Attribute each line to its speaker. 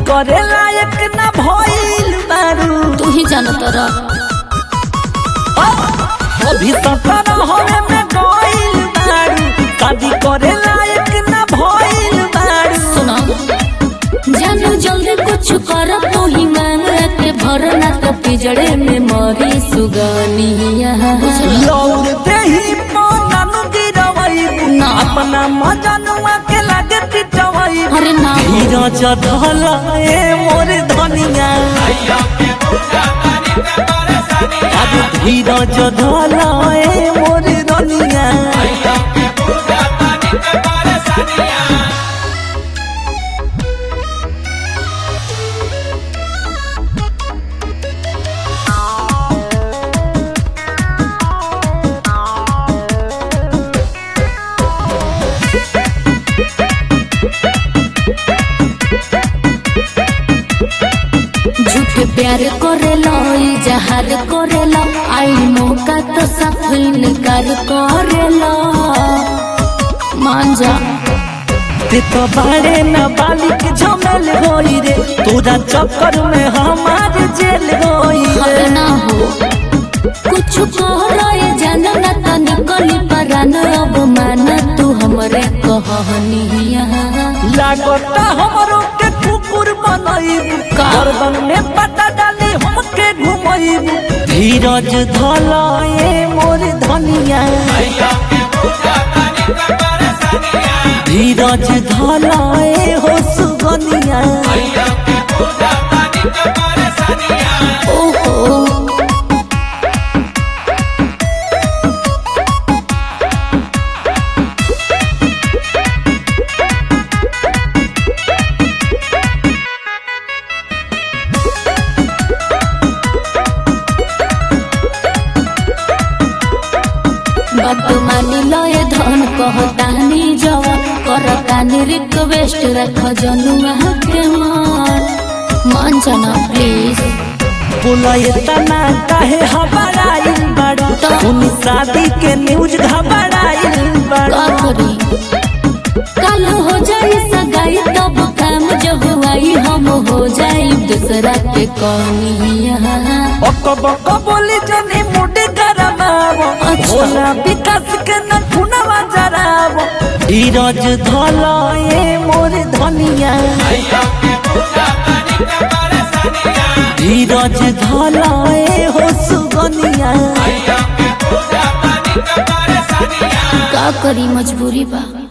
Speaker 1: करे लायक ना भइल बारू
Speaker 2: तू ही जानो तोरा
Speaker 1: अभी सतर हवे में गइल बारू शादी करे लायक ना भइल बारू
Speaker 2: सुना जानू जल्दी कुछ कर तू ही मांग के भरना तो पिजड़े में मरी सुगनिया
Speaker 1: लौर देही पनन गिरवई
Speaker 2: ना।
Speaker 1: अपना मजनुआ के लागे पिटवई
Speaker 2: अरे ना हो।
Speaker 1: धीरज धल ए मोर धनिया अब धीरज धल ए मोर धनिया
Speaker 2: झूठ प्यार करेला जहार करेला आई मौका तो सब इनकार करेला मान जा
Speaker 1: ते तो बाड़े न बालिक झमेल होई रे तोरा चक्कर में हमार जेल होई
Speaker 2: हर
Speaker 1: रे
Speaker 2: ना हो कुछ कह रहे जान ना तो निकली परान अब मान तू हमरे कहनिया
Speaker 1: लागता हमरो के कुकुर बनईबू
Speaker 2: का?
Speaker 1: गर्दन में पता डाली हमके घुमईबू धीरज धल ए मोर धनिया धीरज धल ए हो सुगनिया
Speaker 2: ओहो बात मानी लय धन कहतानी जवन करतानी रिक्वेस्ट रख जनुआ के मान मान जाना प्लीज
Speaker 1: बोला तना काहे हबड़ाइल बड़ा सुनी शादी के न्यूज घबराइल
Speaker 2: का
Speaker 1: बड़ा
Speaker 2: करी कल हो जाई सगाई तब काम जब आई हम हो जाई दूसरा के कनिया
Speaker 1: बक बक बोली जनी मुडी गरमावो
Speaker 2: अच्छा।
Speaker 1: भोला विकास के न खुनवा जरावो धीरज धल ए मोर धनिया धीरज धल ए हो सुगनिया
Speaker 2: का करी मजबूरी बा